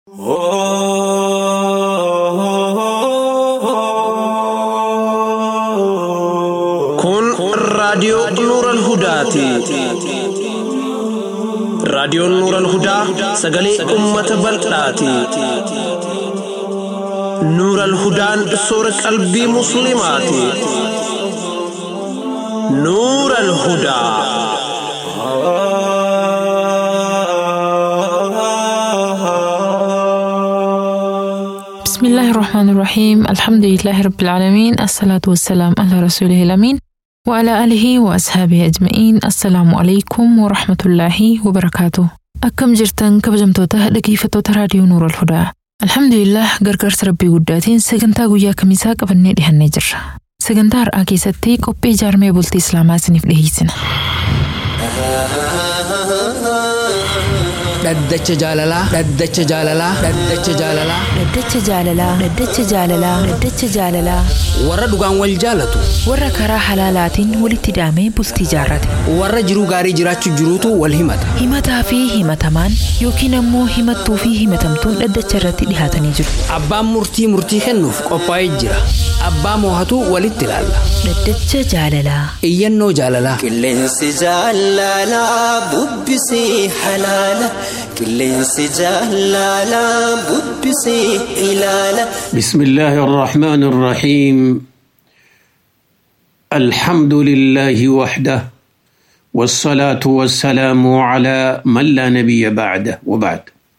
Kun raadiyoo Nuural Hudaati. Raadiyoon Nuural Hudaa sagalee uummata bal'aati. Nuural Hudaan soora qalbii Musliimaati. Nuural Hudaa. بسم الله الرحمن الرحيم الحمد لله رب العالمين الصلاة والسلام على رسوله الأمين وعلى آله وأصحابه أجمعين السلام عليكم ورحمة الله وبركاته أكم جرتن كبجمتوتا dhaggeeffattoota raadiyoo Nuur al-Hudaa Alhamdulillah gargaarsa rabbii guddaatiin sagantaa guyyaa kamisaa qabannee dhihannee jirra. Sagantaa har'aa keessatti qophii ijaarmee bultii Islaamaa isiniif dhiyeessina. Dhaddacha jaalalaa. Dhaddacha jaalalaa. Dhaddacha jaalalaa. Dhaddacha jaalalaa. Dhaddacha jaalalaa. Dhaddacha jaalalaa. Warra dhugaan wal jaalatu. Warra karaa halaalaatiin walitti hidhamee bultii jaarrate. Warra jiruu gaarii jiraachuu jiruutu wal himata. Himataa fi himatamaan yookiin ammoo himattuu fi himatamtuun dhaddacha irratti dhihaatanii jiru. Abbaan murtii murtii kennuuf qophaa'ee jira. Abbaa moohatu walitti ilaalla. Dhaddacha jaalalaa. Iyyannoo jaalalaa. Qilleensi jaalalaa bubbisii halaala. Qilleensi jaalalaa bubbisii ilaala. بسم الله الرحمن الرحيم الحمد لله وحده والصلاة والسلام على من لا نبي بعده وبعد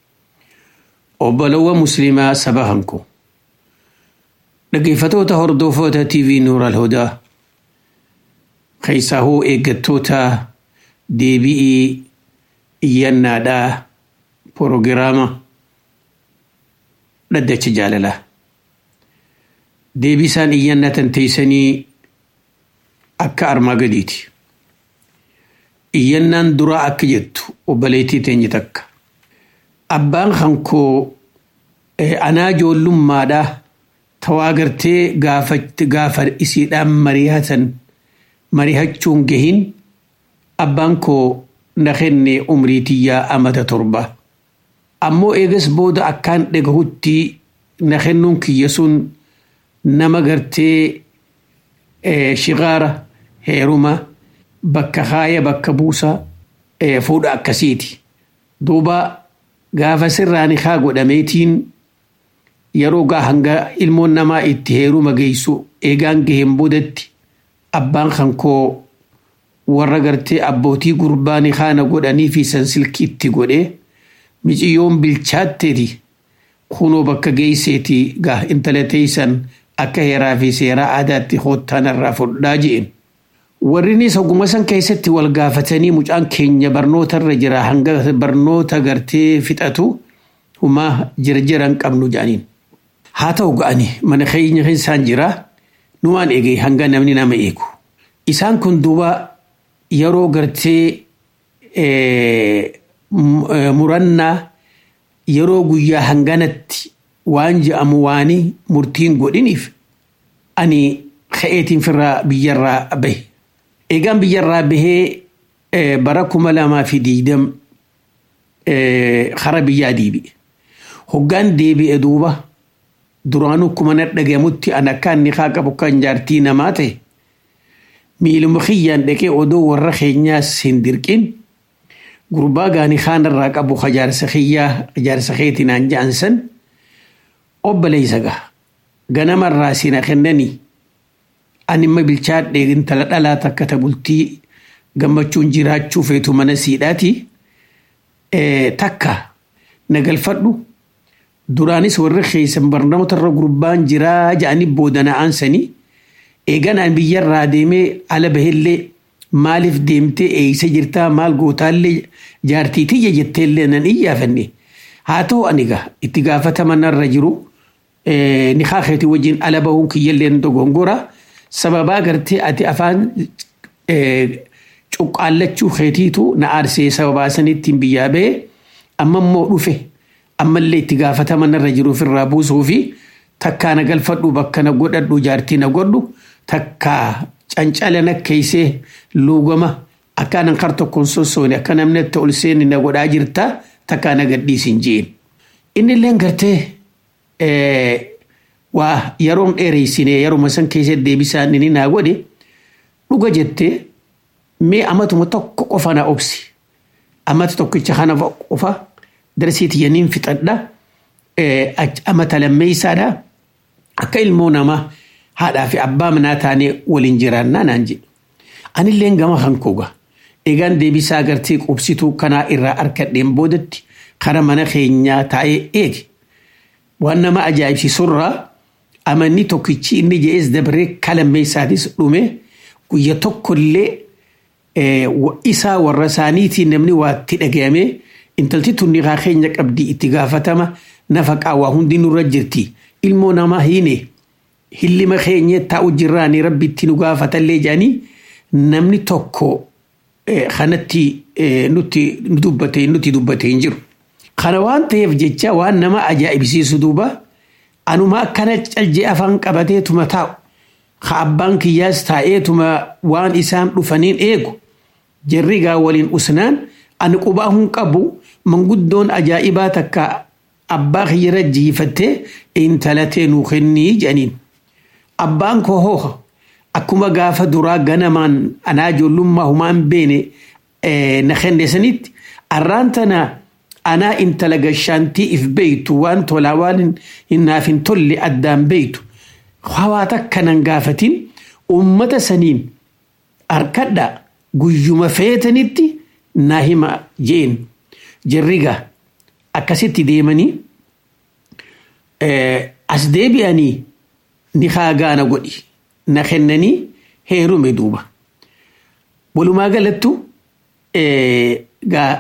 وبلو مسلمة سبهنكو dhaggeeffatoota hordoftoota TV Nuur al-Hudaa keessaahuu eeggattoota deebi'ii iyyannaadhaa proogiraama dhaddacha jaalalaa. Deebisaan iyyannatan teessanii akka armaa gadiiti. Iyyannaan duraa akka jettu obboleettii teenya takka. Abbaan hankoo anaa ijoollummaadhaa tawaa gartee gaafatti gaafa isiidhaan mari'atan mari'achuun gahin abbaan koo na kenne umrii tiyyaa amata torba. Ammoo eegas booda akkaan dhagahutti na kennuun kiyya sun nama gartee shigaara heeruma bakka haaya bakka buusa fuudha akkasiiti. Duuba gaafa sirraan haa godhameetiin yeroo gaa hanga ilmoon namaa itti heeruma geessu eegaan gaheen boodatti abbaan kankoo warra gartee abbootii gurbaanii haana godhanii fi sansilki itti godhee miciyyoon bilchaatteeti kunoo bakka geesseeti gaa intala teessan akka heeraa fi seeraa aadaatti hoottaan irraa fudhaa je'en. Warrinis oguma san keessatti wal gaafatanii mucaan keenya barnoota irra jira hanga barnoota gartee fixatu humaa jirjiran qabnu jedhaniin. Haa ta'u ga'ani mana keenya isaan jira numaan eegee hanga namni nama eegu. Isaan kun duuba yeroo gartee murannaa yeroo guyyaa hanganatti waan je'amu waanii murtiin godhiniif ani ka'eetiin firraa biyyarraa bahe. Eegaan biyyarraa bahee bara kuma lamaa fi diidam hara biyyaa deebi'e. Hoggaan deebi'e duuba duraanuu kuma na dhagamutti an akka inni haa qabu kan jaartii namaa ta'e miiluma kiyyaan dhaqee odoo warra keenyaas hin dirqin gurbaa gaanii haanarraa qabu jaarsa kiyyaa jaarsa keetinaan ja'ansan obboleessa gaha ganamarraa sina kennanii animma bilchaadhee intala dhalaa takka ta bultii gammachuun jiraachuu feetu mana siidhaati takka na galfadhu duraanis warra keessan barnoota irra gurbaan jiraa ja'anii boodana aansanii eeganaan biyyarraa deemee ala bahillee maaliif deemtee eeysa jirtaa maal gootaallee jaartii tiyya jetteellee nan iyyaafanne haa ta'u ani gaa itti gaafataman irra jiru ni haakeeti wajjin ala bahuun kiyyallee dogongora sababaa gartee ati afaan cuqqaallachuu keetiitu na aarsee sababaa sanittiin biyyaa bahee amma immoo dhufe ammallee itti gaafataman irra jiruuf irraa buusuu fi takkaa na galfadhu bakka na godhadhu jaartii na godhu takkaa cancala na keeysee luugama akkaanan kar tokkoon sossoone akka namni itti ol seeni na godhaa jirta takkaa na gadhiisin jeen. inni illee gartee waa yeroon dheereysine yeruma san keessa deebisaan inni naa godhe dhuga jettee mee amatuma tokko qofa na obsi amata tokkicha kana qofa darsiiti yaniin fixadha amata lammeeysaadha akka ilmoo namaa haadhaa fi abbaa manaa taanee waliin jiraannaa naan jedhe anilleen gama kan koga eegaan deebisaa agartee qubsituu kanaa irraa arkadheen boodatti kara mana keenyaa taa'ee eege waan nama ajaa'ibsiisurraa amanni tokkichi inni je'es dabaree kalammeessaatis dhume guyya tokkollee isaa warra isaaniitiin namni waatti dhagayame intalti tunni haa keenya qabdi itti gaafatama nafaqaa waa hundi nurra jirti ilmoo namaa hiine hillima keenya taa'u jirraanii rabbi itti nu gaafatallee jedhanii namni tokko kanatti nutti dubbate nuti dubbate hin jiru. Kana waan ta'eef jecha waan nama ajaa'ibsiisu duuba anuma akkana calje afaan qabateetuma taa'u ka abbaan kiyyaas taa'eetuma waan isaan dhufaniin eegu jarri gaa waliin usnaan ani qubaa hin qabu manguddoon ajaa'ibaa takka abbaa kiyyara jiifattee intalatee nuu kennii jedhaniin. Abbaan koo hooha akkuma gaafa duraa ganamaan anaa ijoollummaa humaan beene na kenne sanitti arraan tana anaa intala gashaantii if beeytu waan tolaa waan hinnaaf hin tolle addaan beeytu hawaa takka nan gaafatin ummata saniin harkadha guyyuma feetanitti naa hima jeen jarriga akkasitti deemanii as deebi'anii ni gaana godhi na kennanii heerume duuba walumaa galattu gaa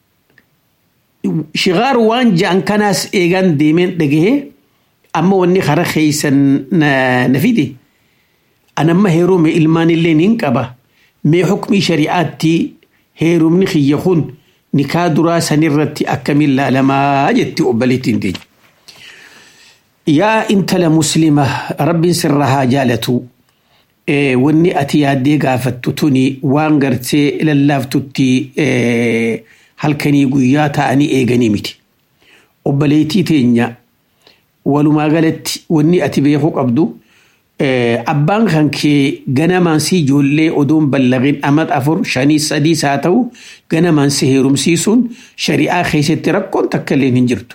shigaar waan ja'an kanaas eegaan deemeen dhagahee amma wanni kara keeysan na fide anamma heerume ilmaan illee nin qaba mee hukmii shari'aatti heerumni kiyya kun nikaa duraa sanirratti akkamiin laalamaa jetti obboleettiin teenya. Yaa intala muslima rabbiin sirra haa jaalatu wanni ati yaaddee gaafattu tuni waan gartee lallaaftutti halkanii guyyaa ta'anii eeganii miti. Obboleettii teenya walumaa galatti wanni ati beekuu qabdu abbaan kan kee ganamaan si ijoollee odoon ballaqin amat afur shanii sadiis haa ta'u ganamaan si heerumsiisuun shari'aa keessatti rakkoon takka illee hin jirtu.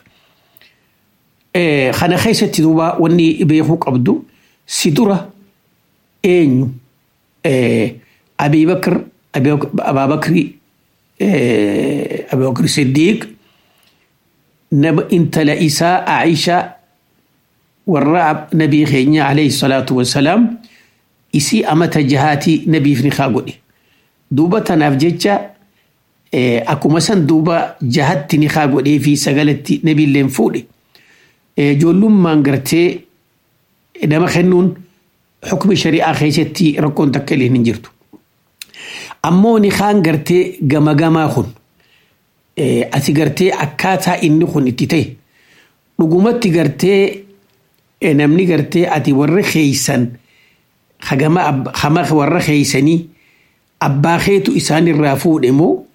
Kana keessatti duuba wanni beekuu qabdu si dura eenyu Abiibakar Abaabakri Abiibakar Siddiiq nama intala isaa Aishaa warra nabii keenya alayhi salaatu wassalaam isii amata jahaatii nabiif ni kaa godhe duuba tanaaf jecha akkuma san duuba jahatti ni kaa godhee fi sagalatti nabiilleen fuudhe ijoollummaan gartee nama kennuun xukmi shari'aa keessatti rakkoon takka illee hin jirtu. Ammoo ni kaan gartee gama gamaa kun ati gartee akkaataa inni kun itti ta'e dhugumatti gartee namni gartee ati warra keeysan hama warra keeysanii abbaa keetu isaan irraa fuudhe moo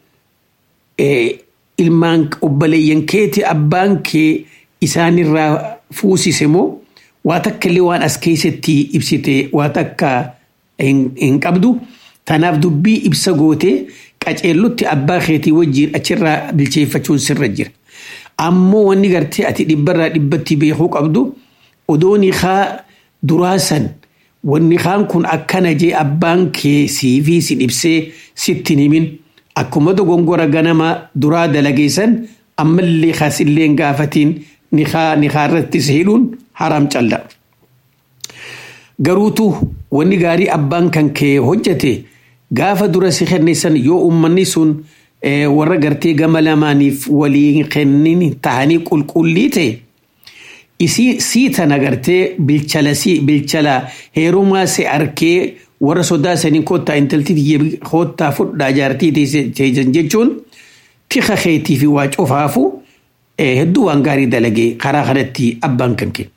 ilmaan obboleeyyan keeti abbaan kee isaan irraa fuusise moo waa takka illee waan as keessatti ibsite waa takka hin qabdu tanaaf dubbii ibsa gootee qaceellutti abbaa keetii wajjiin achirraa bilcheeffachuun sirra jira. Ammoo wanni gartee ati dhibbarraa dhibbatti beekuu qabdu odooni haa duraasan wanni kaan kun akkana jee abbaan kee siifii si dhibsee sitti himin akkuma dogongora ganama duraa dalageessan ammallee kaasillee gaafatiin nikaa irratti si hidhuun haram calla. Garuutu wanni gaarii abbaan kan kee hojjete gaafa dura si kenneessan yoo ummanni sun warra gartee gama lamaaniif waliin kennin tahanii qulqullii ta'e. isii sii tana gartee bilchala sii bilchala heerumaa si arkee warra sodaa sanii kottaa intalti tiyya kottaa fudhaa jaartii teessan jechuun tika keetii fi waa cufaafu hedduu waan gaarii dalagee karaa kanatti abbaan kan kee.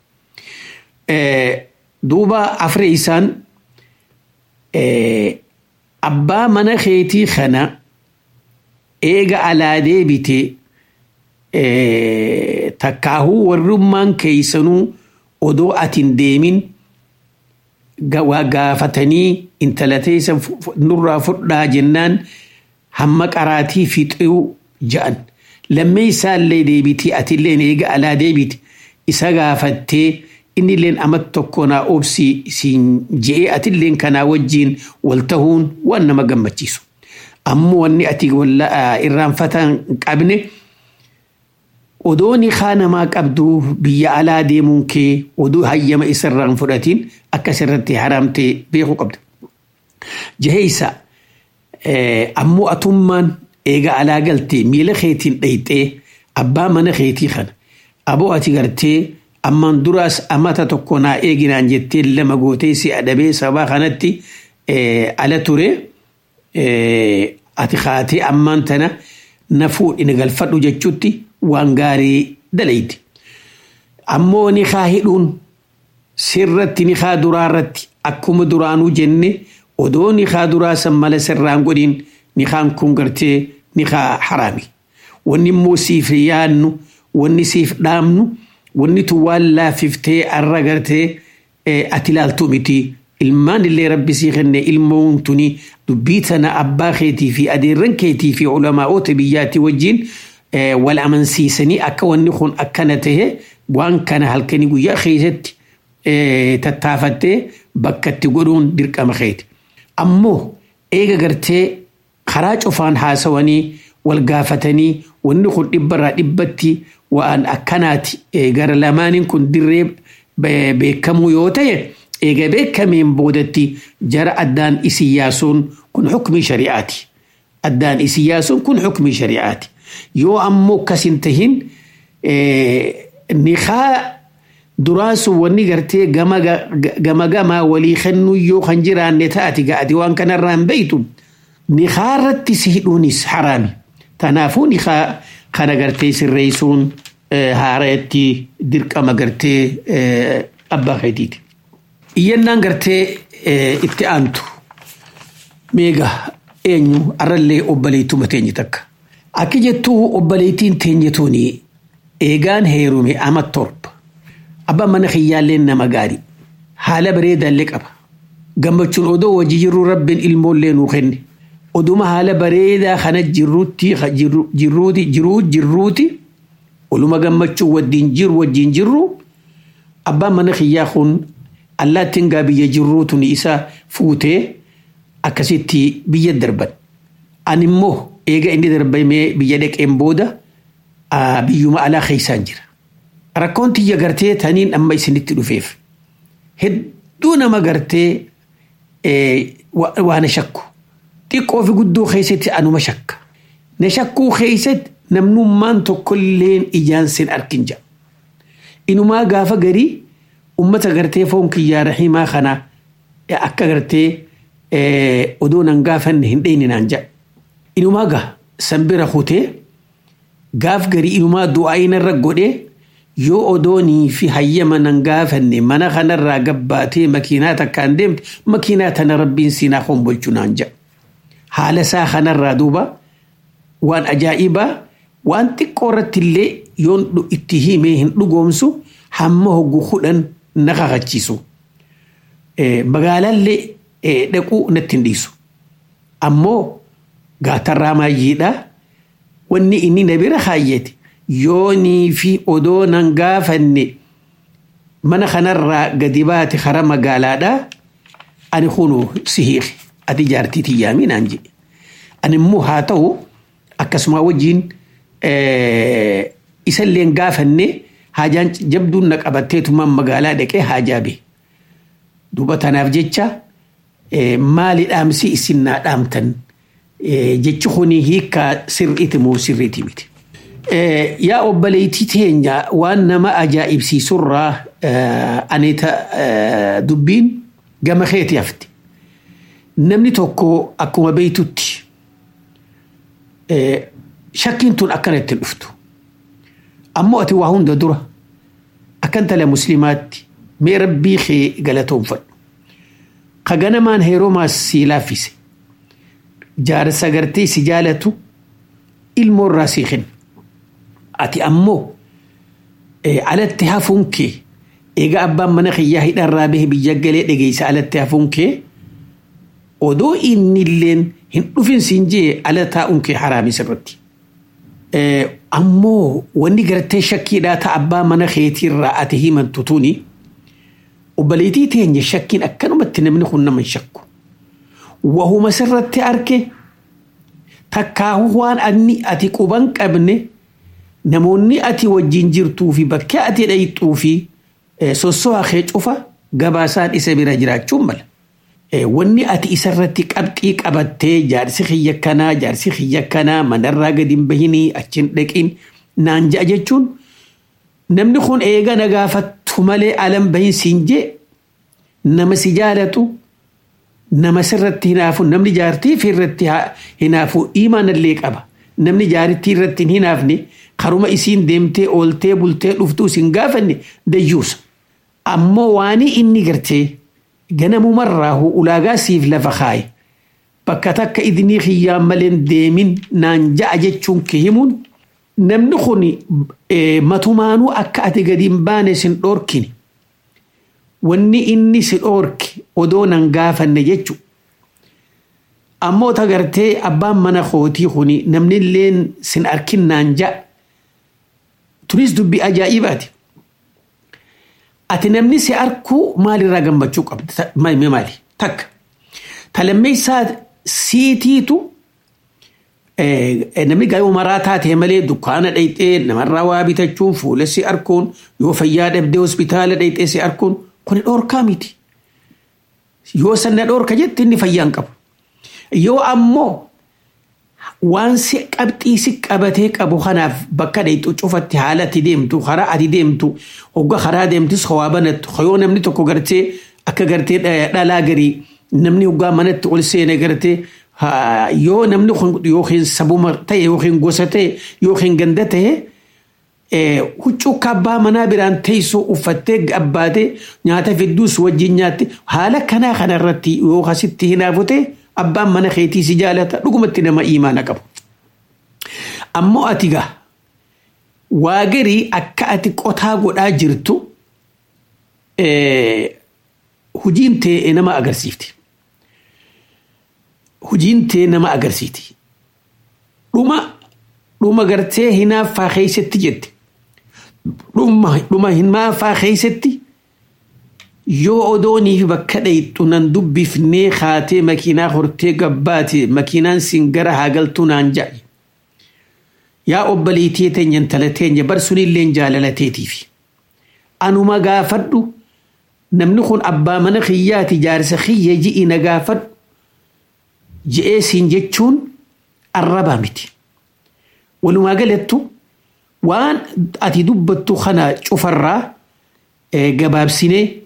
Duuba afree isaan abbaa mana keetii kana eega alaa deebitee takkaahuu warrummaan keeysanuu odoo atin deemin waa gaafatanii intala teessa nurraa fudhaa jennaan hamma qaraatii fixuu ja'an lammee isaallee deebiti atilleen eega alaa deebiti isa gaafattee innilleen amma tokko naa obsi siin je'ee atilleen kanaa wajjiin wal tahuun waan nama gammachiisu. Ammoo wanni ati irraanfatan qabne odoo ni namaa qabdu biyya alaa deemuun kee odoo hayyama isarraan fudhatiin akkas irratti haramtee beekuu qabda. Jaheessa ammoo atummaan eega alaa galtee miila keetiin dhayxee abbaa mana keetii kana aboo ati gartee ammaan duraas amata tokko naa eeginaan jettee lama gootee si adabee sabaa kanatti ala ture ati kaatee ammaan tana na fuudhine galfadhu jechuutti waan gaarii dalayti. Ammoo ni kaa hidhuun sirratti ni kaa duraarratti akkuma duraanuu jenne odoo ni kaa duraa san mala sirraan godhin ni kaan kun gartee ni kaa haraami. Wanni immoo siif yaadnu wanni siif dhaamnu wanni tun waan laaffiftee arra gartee ati ilaaltu miti. Ilmaan illee rabbi sii kenne ilmoon tuni dubbii tana abbaa keetii fi adeerran keetii fi ulamaa'oota biyyaatti wajjin wal amansiisanii akka wanni kun akkana tahe waan kana halkanii guyyaa keessatti tattaafattee bakka itti godhuun dirqama keeti. Ammoo eega gartee karaa cufaan haasawanii wal gaafatanii wanni kun dhibbarraa dhibbatti waan akkanaati gara lamaaniin kun dirree beekamuu yoo ta'e eega beekameen boodatti jara addaan isin yaasuun kun xukmii shari'aati. Addaan isin yaasuun kun xukmii shari'aati. Yoo ammoo akkas hin tahin nikaa duraasu wanni gartee gama gamaa walii kennuu yoo kan jiraanne taati ga'ati waan kanarraa hin beeytu nikaa irratti si hidhuunis haraami. Kanaafuu nikaa kana gartee sirreessuun haareetti dirqama gartee abbaa keetiiti. Iyyannaan gartee itti aantu meega eenyu arrallee obboleettuma teenye takka. Akka jettuu obboleettiin teenye tuni eegaan heerume ama torba. Abbaan mana kiyyaallee nama gaarii. Haala bareedaallee qaba. Gammachuun odoo wajji jirru rabbiin ilmoollee nuu kenne. Oduma haala bareedaa kana jirruutti jirruuti jiruu jirruuti oluma gammachuu wajjin jiru wajjin jirru abbaan mana kiyyaa kun allaattiin gaa biyya jirruutu ni isa fuutee akkasitti biyya darban. Ani immoo eega inni darbamee biyya dhaqeen booda biyyuma alaa keessaan jira. Rakkoon tiyya gartee taniin amma isinitti dhufeef. Hedduu nama gartee waan shakku. Xiqqoo fi guddoo keessatti anuma shakka. Na shakkuu keessatti namnummaan tokkolleen ijaan sin arkin jira. Inumaa gaafa garii ummata gartee foon kiyyaa rahimaa kana akka gartee odoo nan gaafanne hin dheyne naan jedha. Inumaa gaa sanbira kutee gaaf garii inumaa du'aa inarra godhee yoo odoonii fi hayyama nan gaafanne mana kanarraa gabbaatee makiinaa takkaan deemte makiinaa tana rabbiin siinaa hombolchu naan jedha. Haala isaa kanarraa duuba waan ajaa'ibaa waan xiqqoo irratti illee yoon itti himee hin dhugoomsu hamma hoggu kudhan na kakachiisu. Magaalaallee dhaquu natti hin dhiisu. Ammoo gaatarraa maayyiidha. Wanni inni na bira kaayyate yoonii fi odoo nan gaafanne mana kanarraa gadi baate kara magaalaadha. Ani kunu si hiike ati jaartii tiyyaamii naan jedhe. Ani immoo haa ta'u akkasuma wajjin isallee gaafanne haajaan jabduun na qabatteetumaan magaalaa dhaqee haajaa bee. Duuba tanaaf jecha maali dhaamsi isin naa dhaamtan jechi kuni hiikkaa sirriiti moo sirriiti miti. Yaa obboleettii teenya waan nama ajaa'ibsiisurraa aneeta dubbiin gama keeti hafti. Namni tokko akkuma beeytutti shakkiin tun akkana ittiin dhuftu. Ammoo ati waa hunda dura akkan tala muslimaatti mee rabbii kee galatoonfadhu. Ka ganamaan heeromaas sii laaffise. Jaarsa gartee si jaalatu ilmoo irraa sii kenna. ati ammoo alatti hafuun kee egaa abbaan mana kiyyaa hidharraa bahe biyya galee dhageessa alatti hafuun kee odoo inni illeen hin dhufin siin jee ala taa'uun kee haraami sirratti. Ammoo wanni gartee shakkiidhaa ta'a abbaa mana keetiirraa ati himantu tuni obboleettii teenya shakkiin akkanumatti namni kun nama hin shakku. Wahuma sirratti arge takkaahu waan anni ati quban qabne namoonni ati wajjin jirtuu fi bakkee ati dhayxuu fi sosso'aa kee cufa gabaasaan isa bira jiraachuun mala. Wanni ati isarratti qabxii qabattee jaarsi kiyya kanaa jaarsi kiyya kanaa manarraa gadi hin bahinii achiin dhaqiin naan ja'a jechuun namni kun eega na gaafattu malee alan bahin siin jee nama si jaalatu nama sirratti hinaafu namni jaartii fi irratti hinaafu imaanallee qaba namni jaarittii irratti hin hinaafne karuma isiin deemtee ooltee bultee dhuftuu sin gaafanne dayyuusa ammoo waanii inni gartee ganamumarraahu ulaagaa siif lafa kaaye bakka takka idnii kiyyaan maleen deemin naan ja'a jechuun kee himuun namni kun matumaanuu akka ati gadi hin baane sin dhoorkine wanni inni si dhoorke odoo nan gaafanne jechu ammoo tagartee abbaan mana kootii kuni namni illeen sin arkin naan ja'a tunis dubbii ajaa'ibaati. ati namni si arkuu maalirraa gammachuu qabda maali maali takka talammeessaa siitiitu namni gaa'ee umaraa taatee malee dukkaana dhayxee namarraa waa bitachuun fuula si arkuun yoo fayyaa dhabdee hospitaala dhayxee si arkuun kuni dhoorkaa miti yoo sanna dhoorka jette inni fayyaan qabu yoo ammoo waan si qabxii si qabatee qabu kanaaf bakka dhayxu cufatti haala ati deemtu karaa ati deemtu hogga karaa deemtis hawaa banattu yoo namni tokko gartee akka gartee dhalaa garii namni hoggaa manatti ol seene gartee yoo namni kun yookiin sabuma ta'e yookiin gosa ta'e yookiin ganda ta'e huccuu kabbaa manaa biraan teessoo uffattee gabbaatee nyaata fidduus wajjin nyaatti haala kanaa kanarratti yoo asitti hinaafute abbaan mana keetii si jaalata dhugumatti nama imaana qabu. Ammoo ati gaa waa garii akka ati qotaa godhaa jirtu hujiin tee nama agarsiifti. Hujiin tee nama agarsiiti. Dhuma dhuma gartee hinaaffaa keessatti jette. Dhuma hinaaffaa keessatti yoo odoonii bakka dhayxu nan dubbifnee kaatee makiinaa hortee gabbaate makiinaan sin gara haagaltuu naan ja'i. Yaa obboleettii teenya intala teenya bar sunillee jaalalateetiif. Anuma gaafadhu namni kun abbaa mana kiyyaati jaarsa kiyya ji'i na gaafadhu je'ee siin jechuun arrabaa miti. Walumaa galattu waan ati dubbattu kana cufarraa gabaabsinee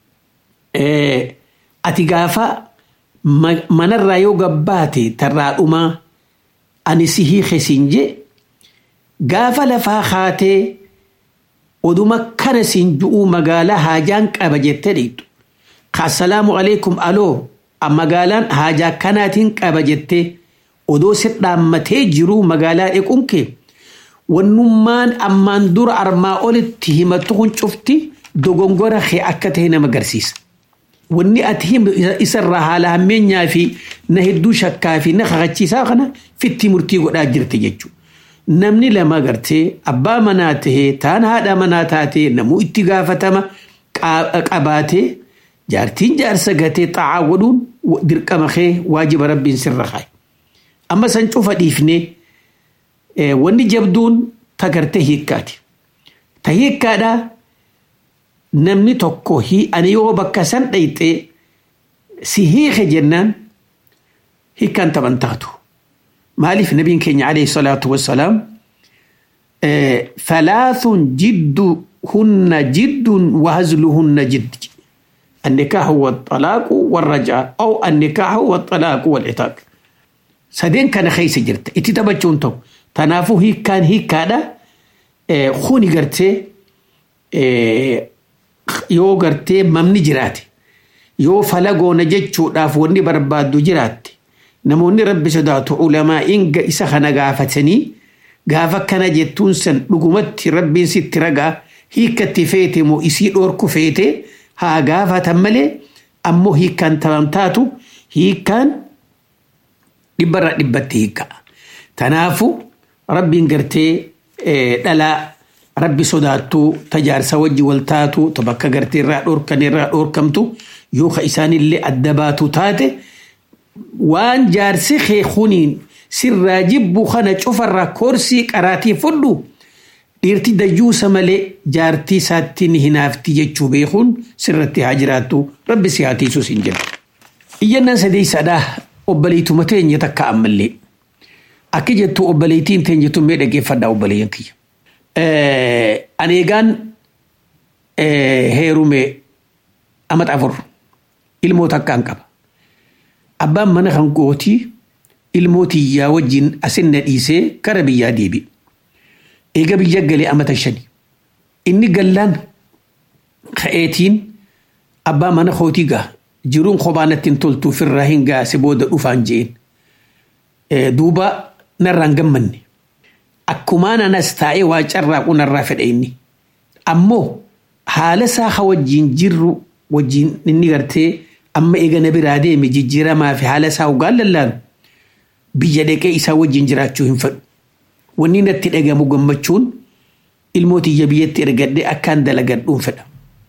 ati gaafa manarraa yoo gabbaate tarraa dhumaa ani si hiike siin je gaafa lafaa kaatee oduma kana siin ju'uu magaalaa haajaan qaba jettee dhiitu assalaamu alaikum aloo magaalaan haajaa kanaatiin qaba jettee odoo si dhaammatee jiruu magaalaa dhequun kee wannummaan ammaan dura armaa olitti himattu kun cufti dogongora kee akka ta'e nama agarsiisa. Wanni ati himu isarraa haala hammeenyaa fi na hedduu shakkaa fi na kakachiisaa kana fitti murtii godhaa jirti jechuudha. Namni lama gartee abbaa manaa tahee taan haadha manaa taatee namuu itti gaafatama qabaatee jaartiin jaarsa gatee xaa'aa godhuun dirqama kee waajiba rabbiin sirra kaaye. Amma san cufa dhiifnee wanni jabduun tagartee hiikkaati. Ta hiikkaadhaa namni tokko ani yoo bakka san dhayxee si hiike jennaan hiikkaan taban taatu. maaliif nabiin keenya alayhi salaatu wassalaam ثلاث جدهن جد وهزلهن جد النكاح والطلاق والرجاء أو النكاح والطلاق والعتاق سدين كان خيس جرت اتي تبچون تو تنافو هي كان هي كادا خوني غرتي yoo gartee mamni jiraate yoo falagoona jechuudhaaf wanni barbaaddu jiraatte namoonni rabbi sodaatu ulamaa inga isa kana gaafatanii gaafa akkana jettuun san dhugumatti rabbiin sitti ragaa hiikkatti feete moo isii dhoorku feete haa gaafatan malee ammoo hiikkaan taban taatu hiikkaan dhibbarraa dhibbatti hiikka'a. Tanaafu rabbiin gartee dhalaa rabbi sodaattuu tajaarsa wajji wal taatu ta bakka gartee irraa dhoorkan irraa dhoorkamtu yoo ka isaanillee adda baatu taate waan jaarsi kee kuniin sirraa jibbu kana cufarraa koorsii qaraatii fudhu dhiirti dayyuusa malee jaartii isaatti ni hinaafti jechuu beekuun sirratti haa jiraattu rabbi si haa tiisus hin jedhu. Iyyannaan sadeessadhaa obboleetuma teenya takka ammallee. Akka jettu obboleettiin teenya tun mee dhaggeeffadhaa obboleeyyan kiyya. Aneegaan heerume amat afur ilmoo takkaan qaba. Abbaan mana kan gootii ilmoo tiyyaa wajjin asin na dhiisee kara biyyaa deebi. Eega biyya galee amata shani. Inni gallaan ka'eetiin abbaa mana kootii gaa jiruun kophaa natti hin toltu ofirraa hin gaase booda dhufaan je'een. Duuba narraan gammanne. Akkumaan anas taa'ee waa carraaqu narraa fedha inni. Ammoo haala isaa ha wajjin jirru wajjin inni gartee amma eega na biraa deeme jijjiiramaa fi haala isaa ugaan lallaalu biyya dhaqee isaa wajjin jiraachuu hin fedhu. Wanni natti dhagamu gammachuun ilmoo tiyya biyyatti ergadhee akkaan dalagadhuun fedha.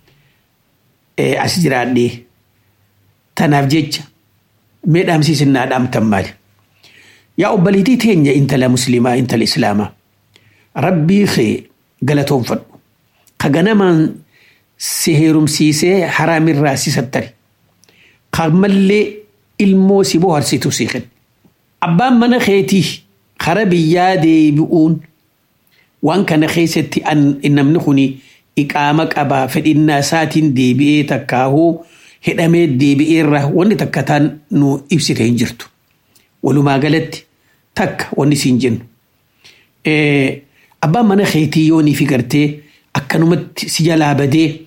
As jiraadhee tanaaf jecha mee dhaamsiisnaa dhaamtan maali? Yaa obboleettii teenya intala musliimaa intala islaamaa rabbii kee galatoonfadhu. Ka ganamaan si heerumsiisee haraamirraa si sattari. Ka mallee ilmoo si bohaarsitu si kenna. Abbaan mana keetii kara biyyaa deebi'uun waan kana keessatti namni kun iqaama qabaa fedhinnaa isaatiin deebi'ee takkaahuu hidhamee deebi'eerra wanni takka taan nu ibsite hin jirtu. Walumaa galatti takka wanni siin jennu. Abbaan mana keetii yoo ni fi gartee akkanumatti si jalaa badee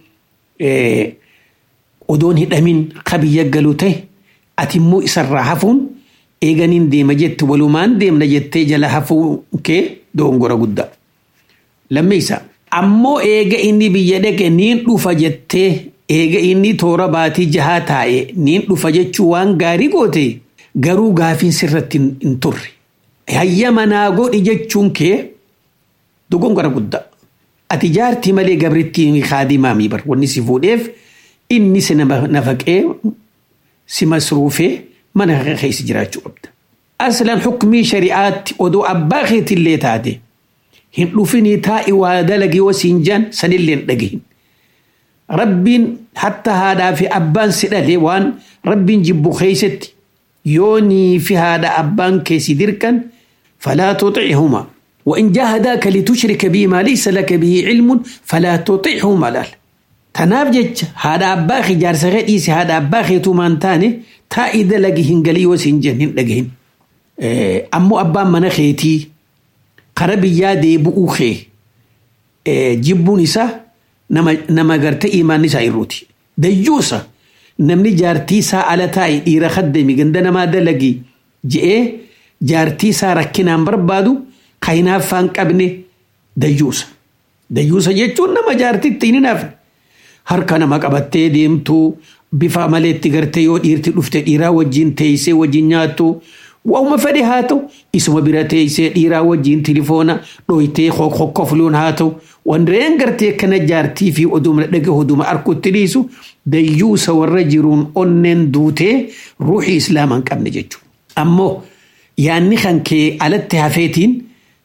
odoon hidhamin ka biyya galu ta'e ati immoo isarraa hafuun eeganiin deema jette walumaan deemna jettee jala hafuu kee dogongora guddaa. Lammeessa ammoo eega inni biyya dhaqe niin dhufa jettee eega inni toora baatii jahaa taa'e niin dhufa jechuu waan gaarii goote garuu gaafiin sirratti hin turre. Hayya manaa godhi jechuun kee dogongora guddaa. Ati jaartii malee gabrittiin kaadimaamii bar wanni si fuudheef inni si nafaqee si masruufee mana keessa jiraachuu qabda. Aslan xukumii shari'aatti odoo abbaa keetillee taate hin dhufinii taa'i waa dalagi wasiin jaan sanillee hin dhagahin. Rabbiin hatta haadhaa fi abbaan si dhale waan rabbiin jibbu keessatti yoonii fi haadha abbaan keessi dirqan falaa tuxicihuma. وإن جاهداك لتشرك بي ما ليس لك به علم فلا تطيعهما لال تناف جج هذا أباخي جار سغيديس هذا أباخي تومان تاني تا إذا لقي هنقلي وسنجن لقيهن إيه أمو أبا من خيتي قربي يادي بؤوخي إيه جبو نسا نما, نما قرت إيمان نسا إروتي ديوسا نمني جارتي سا على تاي إيرا خدمي قندنا ما دلقي جئے جارتي سا ركنان بربادو kahinaaffaan qabne dayyuusa. Dayyuusa jechuun nama jaartitti hin hinaafne. Harka nama qabattee deemtu bifa maleetti gartee yoo dhiirti dhufte dhiiraa wajjin teessee wajjin nyaattu waa'uma fedhe haa ta'u isuma bira teessee dhiiraa wajjin tilifoona dhoytee kokkofluun haa ta'u wandireen gartee kana jaartii fi oduma dhaga oduma arkutti dhiisu dayyuusa warra jiruun onneen duutee ruuxii islaamaa hin qabne jechuudha. Ammoo yaanni kan kee alatti hafeetiin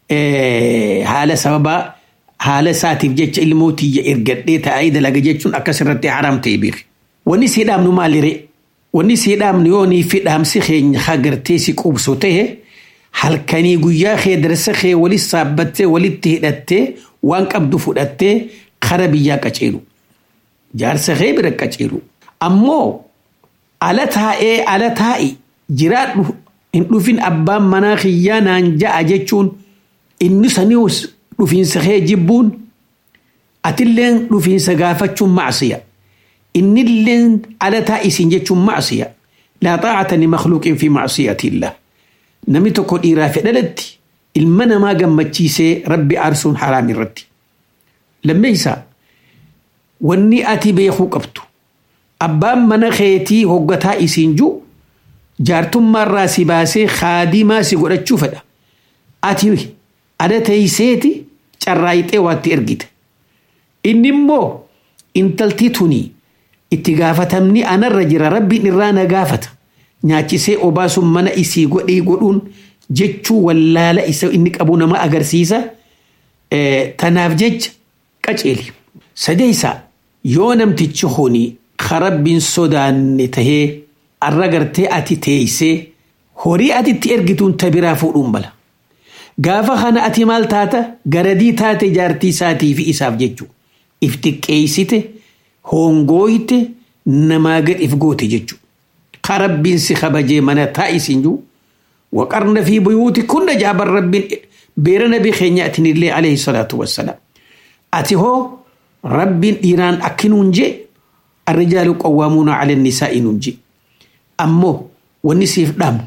haala sababaa haala isaatiif jecha ilmoo tiyya ergadhee taa'ee dalaga jechuun akkasirratti haram ta'e beeku. Wanni sii dhaabnu maalire? Wanni sii dhaabnu yoo nii fi dhaamsi keenya hagartee si qubsu ta'e halkanii guyyaa kee darsa kee walis saabbattee walitti hidhattee waan qabdu fudhattee kara biyyaa qaceelu. Jaarsa kee bira qaceelu. Ammoo ala taa'ee ala taa'i jiraadhu hin dhufin abbaan manaa kiyyaa naan ja'a jechuun inni sanius dhufiinsa kee jibbuun atilleen dhufiinsa gaafachuun macsiya innilleen alataa isin jechuun macsiya laa xaacata limakhluuqin fi macsiyati illah namni tokko dhiiraa fi dhalatti ilma namaa gammachiisee rabbi aarsuun haraam irratti lammeeysaa wanni ati beekuu qabdu abbaan mana keetii hoggataa isiin jiru jaartummaarraa si baasee kaadimaa si godhachuu fedha ati ada teeyseeti carraayixee waatti ergite inni immoo intalti tunii itti gaafatamni anarra jira rabbiin irraa na gaafata nyaachisee obaasuun mana isii godhee godhuun jechuu wallaala isa inni qabu nama agarsiisa tanaaf jecha qaceeli sadeeysaa yoo namtichi kuni karabbiin sodaanne tahee arra gartee ati teeysee horii ati itti ergituun ta biraa fuudhuun bala gaafa kana ati maal taata garadii taate jaartii isaatii fi isaaf jechuu if xiqqeeysite hongooyte namaa gad if goote jechuu karabbiin si kabajee mana taa'isiin jiru waqarna fi buyuuti kunna jaaban rabbiin beera nabii keenya atinillee alayhi salaatu wassalaam ati hoo rabbiin dhiiraan akkinuun jee الرجال قوامون على النساء ننجي أمو والنسيف دام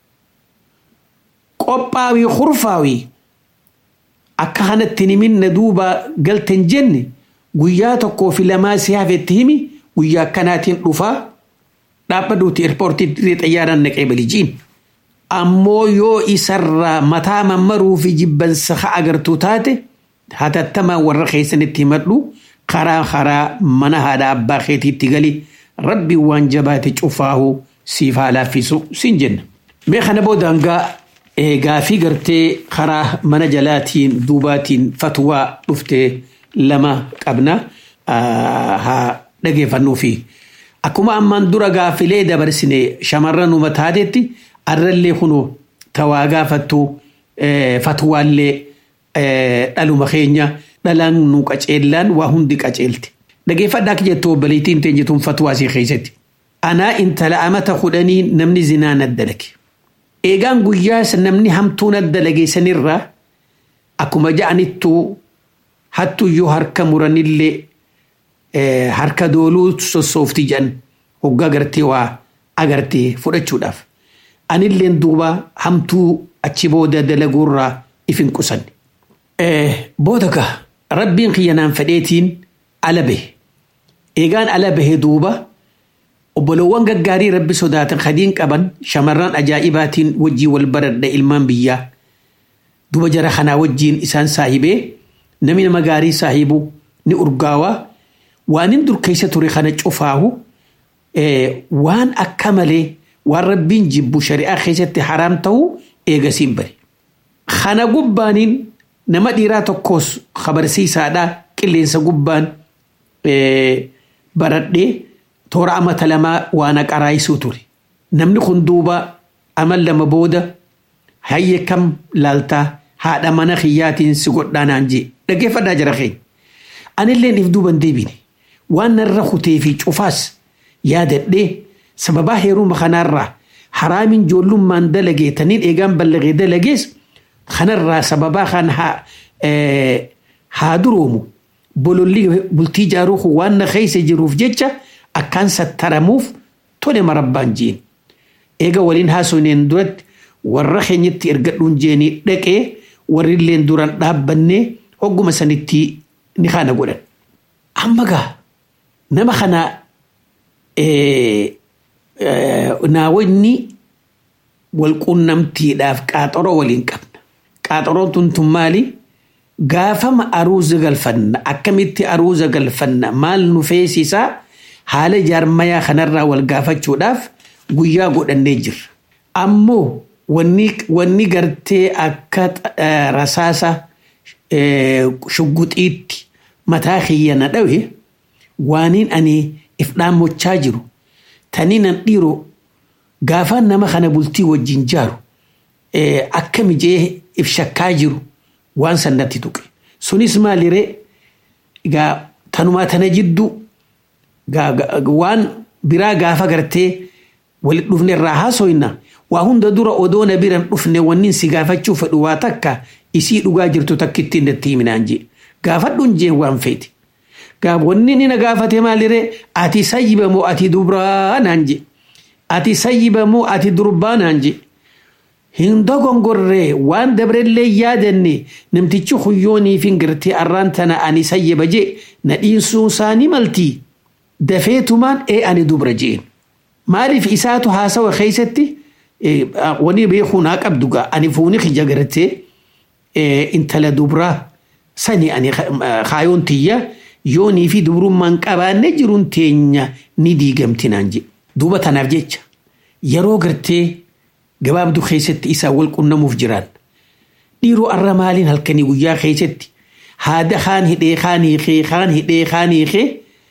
قباوي خرفاوي أكهنا التنمين ندوبا قلت جنة قياتكو في لما سيافة تهمي ويا كاناتين رفا dhaabbaduuti eerpoortii xayyaaraan naqee balijiin ammoo yoo isarraa mataa mammaruu fi jibbansa agartuu taate hatattamaa warra keessanitti himadhu karaa karaa mana haadha abbaa keetiitti gali rabbi waan jabaate cufaahu siif haa laaffisu siin jenna. Mee kana boodangaa gaafii gartee karaa mana jalaatiin duubaatiin fatwaa dhuftee lama qabna haa dhageeffannuufi. Akkuma ammaan dura gaafilee dabarsine shamarran uummata taatetti arrallee kunoo tawaa gaafattu fatwaallee dhaluma keenya. dhalaan nu qaceellaan waa hundi qaceelte. Dhageeffadhaa akka jettu obboleettiin teenjituun fatwaa isii keessatti. Anaa intala amata kudhanii namni zinaa naddalage. Eegaan guyyaa namni hamtuu naddalage sanirraa akkuma ja'anittuu hattuyyuu harka muranillee harka dooluu sossoofti jedhan hoggaa gartee waa agartee fudhachuudhaaf. Anilleen duuba hamtuu achi booda dalaguurraa if hin qusanne. Booda gaa rabbiin kiyyanaan fedheetiin ala bahe. Eegaan ala bahe duuba obbolowwan gaggaarii rabbi sodaatan kadiin qaban shamarran ajaa'ibaatiin wajjii wal baradha ilmaan biyyaa. Duba jara kanaa wajjiin isaan saahibee namni nama gaarii saahibu ni urgaawaa waan hin dur keessa ture kana cufaahu waan akka malee waan rabbiin jibbu shari'aa keessatti haraam ta'uu eegasiin bare. Kana gubbaaniin nama dhiiraa tokkos kabarsiisaadha qilleensa gubbaan baradhee toora amata lamaa waan aqaraayisuu ture. Namni kun duuba amal lama booda hayye kam laaltaa haadha mana kiyyaatiin si godhaanaan jee dhaggeeffadhaa jira keenya. Anilleen if duuban deebine waan narra kutee fi cufaas yaadadhee sababaa heeruma kanaarraa haraamin joollummaan dalagee taniin eegaan ballagee dalagees kanarraa sababaa kan haa duroomu bololli bultii jaaruu waan na keessa jiruuf jecha akkaan sattaramuuf tole marabbaan jeen. Eega waliin haasoneen duratti warra keenyatti ergadhuun jeenii dhaqee warri illeen duraan dhaabbannee hogguma sanitti ni kana godhan. Amma gaa nama kana naawwanni walquunnamtiidhaaf qaaxoroo waliin qabna. Qaaxoroon tun tun maali? Gaafama aruuza galfanna akkamitti aruuza galfanna maal nu feesisaa haala jaarmayaa kanarraa wal gaafachuudhaaf guyyaa godhannee jirra. Ammoo wanni gartee akka rasaasa shugguxiitti mataa kiyya na dhawe waaniin ani if dhaammochaa jiru tanii nan dhiiroo gaafaan nama kana bultii wajjin jaaru akka mijee if shakkaa jiru waan sannatti tuqe. Sunis maaliree gaa tanumaa tana jidduu waan biraa gaafa gartee walit dhufne irraa haasoyna waa hunda dura odoo na biran dhufne wannin si gaafachuu fedhu waa takka isii dhugaa jirtu takkittiin natti himinaan jee gaafadhuun jee waan feeti. Gaaf wanni ni na gaafate maaliree ati sayyiba moo ati dubraa naan jee ati sayyiba moo ati durbaa naan jee hin dogongorree waan dabrellee yaadanne namtichi huyyooniif hin gartee arraan tana ani sayyaba jee na dhiinsuun isaanii maltii dafeetumaan ee ani dubra jeen maaliif isaatu haasawa keeysatti wani beekuu naa qabdu gaa ani fuuni kija gartee intala dubraa sani ani kaayoon tiyya yoonii fi dubrummaan qabaanne jiruun teenya ni diigamti naan je duuba tanaaf jecha yeroo gartee gabaabduu keessatti isaa wal qunnamuuf jiraan dhiiroo arra maaliin halkanii guyyaa keessatti haada kaan hidhee kaan hiikee kaan hidhee kaan hiikee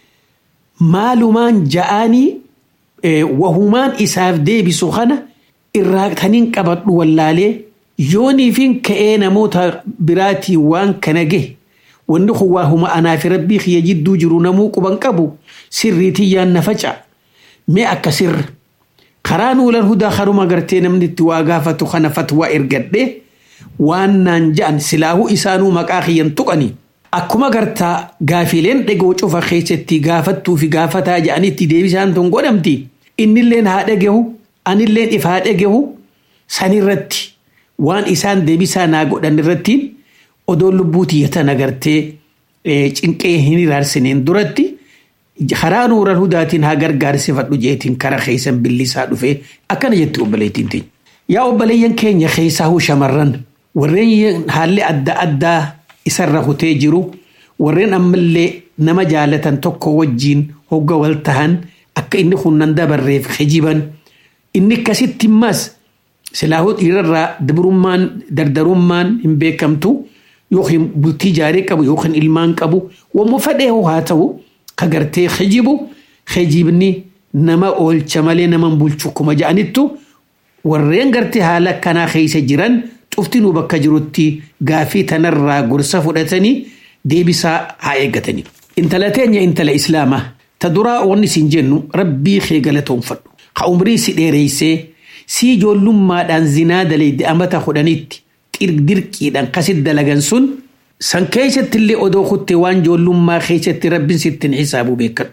maalumaan ja'anii wahumaan isaaf deebisu kana irraa taniin qabadhu wallaalee yooniifin ka'ee namoota biraatii waan kana gahe wanni kun waa huma anaa fi rabbii kiyya jidduu jiru namuu quban qabu sirriitiyyaan na faca mee akka sirra karaa nuulan hudaa karuma gartee namni itti waa gaafatu kana fatwaa ergadhe waan naan ja'an silaahuu isaanuu maqaa kiyyan tuqanii akkuma gartaa gaafileen dhegoo cufa keessatti gaafattuu fi gaafataa ja'anitti deebisaan tun godhamti innilleen haa dhagehu anilleen if haa dhagehu sanirratti waan isaan deebisaa naa godhan irrattiin odoo lubbuu tiyyatan agartee cinqee hin iraarsineen duratti karaa nuuran hudaatiin haa gargaarsifadhu jeetiin kara keessan billisaa dhufee akkana jetti obboleettiin teenya. Yaa obboleeyyan keenya keessaa huu shamarran warreen haalli adda addaa isarra hutee jiru warreen ammallee nama jaalatan tokko wajjiin hogga wal tahan akka inni hunnan dabarreef hijiban inni akkasitti immas silaahuu dhiirarraa dabrummaan dardarummaan hin beekamtu yookiin bultii jaarii qabu yookiin ilmaan qabu wammoo fedhee haa ta'u ka gartee hijibu hijibni nama oolcha malee nama bulchu kuma ja'anittu warreen gartee haala akkanaa keessa jiran cuftinuu bakka jirutti gaafii tanarraa gorsa fudhatanii deebisaa haa eeggatanii. Intala teenya intala islaamaa ta duraa wanni siin jennu rabbii kee galatoonfadhu. Ha umrii si dheereessee si ijoollummaadhaan zinaa dalayde amata kudhanitti dirqiidhaan kasit dalagan sun san keessatti illee odoo kutte waan ijoollummaa keessatti rabbiin sittin xisaabu beekadhu.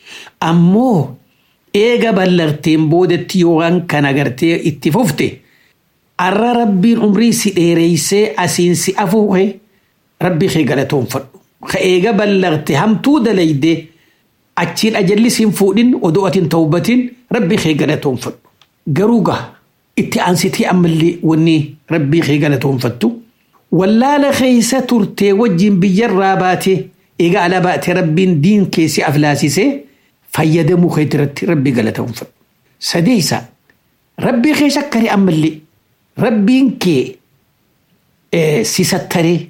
Ammoo eega ballarteen boodatti yoo waan kana gartee itti fufte arra rabbiin umrii si dheereessee asiin si afuuhe rabbii kee galatoonfadhu. Ka eega ballarte hamtuu dalayde achiin ajalli siin fuudhin odoo atiin tawbatin rabbii kee galatoonfadhu. Garuu gaa itti aansitii ammallee wanni rabbii kee galatoonfattu. Wallaala keessa turtee wajjin biyyarraa baatee eega ala baatee rabbiin diin keessi aflaasisee fayyadamuu kee irratti rabbii galatoonfadhu. Sadeessa rabbii kee shakkari ammallee rabbiin kee si sattaree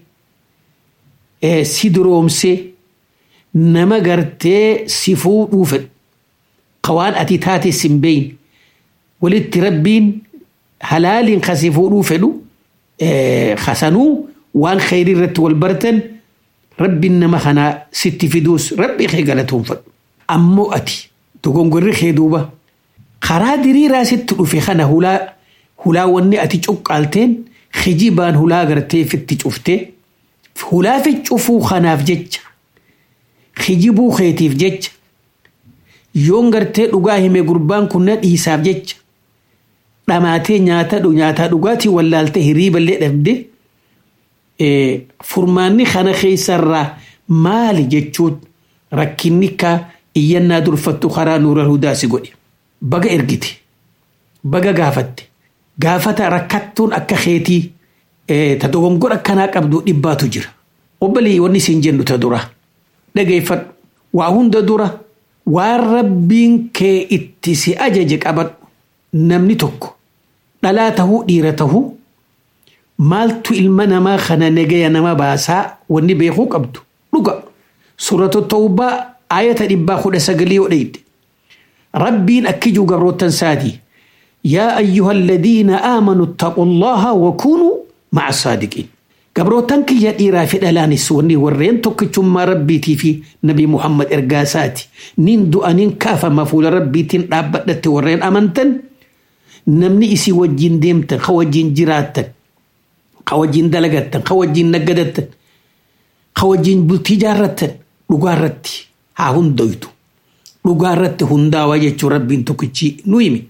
si duroomsee nama gartee si fuudhuu fedhu ka waan ati taate sin beeyin walitti rabbiin halaaliin ka si fuudhuu fedhu kasanuu waan kheyrii irratti wal bartan rabbiin nama kanaa sitti fiduus rabbii kee galatoonfadhu ammoo ati dogongorri kee duuba karaa diriiraa sitti dhufe kana hulaa hulaa wanni ati cuqqaalteen hijibaan hulaa gartee fitti cuftee hulaa fi cufuu kanaaf jecha hijibuu keetiif jecha yoon gartee dhugaa hime gurbaan kun na dhiisaaf jecha dhamaatee nyaata nyaataa dhugaatii wallaaltee hiriiballee dhabde furmaanni kana keessarraa maali jechuun rakkinni ka iyyannaa durfattu karaa nuura hudaasi godhe baga ergite baga gaafatte gaafata rakkattuun akka keetii ta dogongora akkanaa qabdu dhibbaatu jira obbolee wanni siin jennu ta dura dhageeffadhu waa hunda dura waan rabbiin kee itti si ajaje qabadhu namni tokko dhalaa tahuu dhiira tahuu maaltu ilma namaa kana nagaya nama baasaa wanni beekuu qabdu dhuga suuratu tawbaa ayata dhibbaa kudha sagalii yoo dheyde rabbiin akkijuu gabroottan saatii yaa ayyuha alladhiina aamanuu ittaquu allaha wakunuu maca saadiqiin gabroottan kiyya dhiiraa fi dhalaanis wanni warreen tokkichummaa rabbiitii fi nabi muhammad ergaa isaati nin du'aniin kaafama fuula rabbiitiin dhaabbadhatte warreen amantan namni isii wajjin deemtan ka wajjin jiraattan ka wajjin dalagattan ka wajjin naggadattan ka wajjin bultii jaarrattan dhugaarratti haa hundoytu dhugaarratti hundaawaa jechuun rabbiin tokkichi nu himi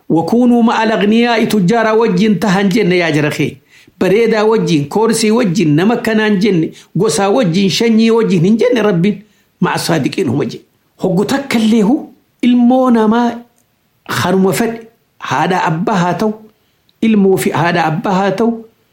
wakuunuu ma'a lagniyaa tujjaara wajjin tahan jenne yaa jara kee bareedaa wajjin koorsii wajjin nama kanaan jenne gosaa wajjin shanyii wajjin hin jenne rabbiin ma'a saadiqiin huma je hoggu takkalleehu ilmoo namaa haruma fedhe haadha abbaa haa ta'u ilmoo fi haadha abbaa haa ta'u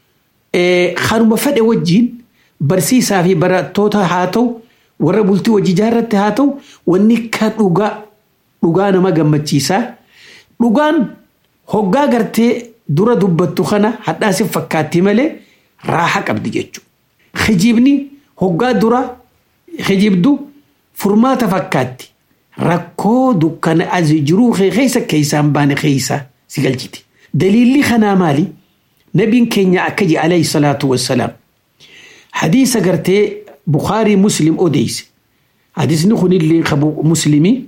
haruma fedhe wajjin barsiisaa fi barattoota haa ta'u warra bultii hojii jaarratti haa ta'u wanni ka dhugaa dhugaa nama gammachiisaa dhugaan hoggaa gartee dura dubbattu kana hadhaasif fakkaatti malee raaha qabdi jechuudha. Hijibni hoggaa dura hijibdu furmaata fakkaatti rakkoo dukkana asii jiruu keessa keessaan baane keessa si galchiti. Daliilli kanaa maali? Nabiin keenya akka jedhe alayhi salaatu wassalaam. Hadiisa gartee Bukaarii Muslim odeeyse. Hadiisni kunillee qabu Muslimii.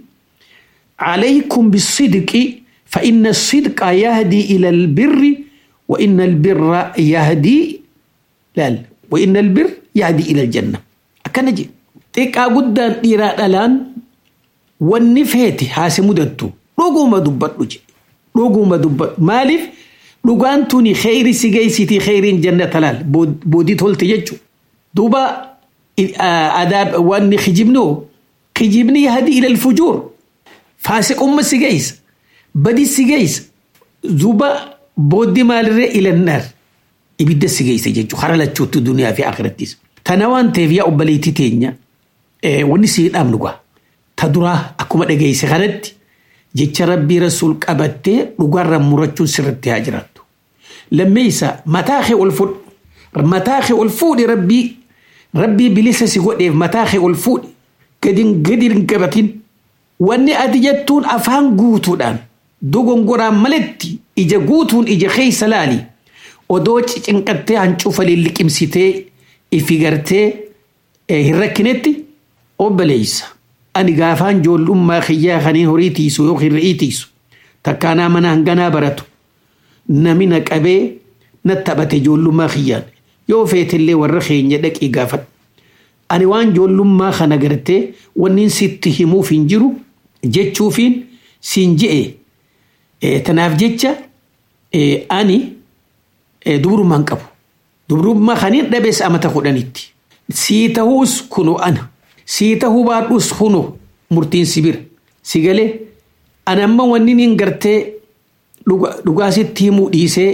عليكم بالصدق فإن الصدق يهدي إلى البر وإن البر يهدي لا وإن البر يهدي إلى الجنة أكنجي تيكا قدان إيرا الآن والنفيت هاسي مدتو روغو ما دبت لجي روغو ما دبت مالف روغان توني خيري سيجيسيتي خيرين جنة تلال بودي تولت يجو دوبا آداب واني خجبنو خجبني يهدي إلى الفجور faasiqumma si geessa badi si geessa duuba booddee maalirree ilannaar ibidda si geessa jechuudha hara lachuutti duniyaa fi akirattis. Tana waan ta'eef yaa obboleettii teenya wanni si dhaabnu gaa ta duraa akkuma dhageesse kanatti jecha rabbii rasuul qabattee dhugaarra murachuun sirritti haa jiraattu. Lammeessa mataa kee ol fudhu mataa kee ol fuudhi rabbii rabbii bilisa si godheef mataa kee ol fuudhi gadin gadin gabatin. Wanni ati jettuun afaan guutuudhaan dogongoraan maletti ija guutuun ija keessa laali odoo cinqattee hancufa liqimsitee ifi gartee hin rakkinetti obboleessa. Ani gaafaan ijoollummaa kiyyaa kaniin horii tiisu yookiin re'ii tiisu takkaanaa mana hanganaa baratu namina qabee na taphate ijoollummaa kiyyaan yoo feetillee warra keenya dhaqii gaafadhu. Ani waan ijoollummaa kana gartee wanni sitti himuuf hin jiru. jechuufiin siin je'e tanaaf jecha ani dubrummaan qabu. Dubrummaa kaniin dhabees amata kudhanitti. Sii ta'uus kunu ana. Sii ta'uu baadhuus kunu murtiin si bira. Si galee ani amma wanni niin gartee dhugaasitti himuu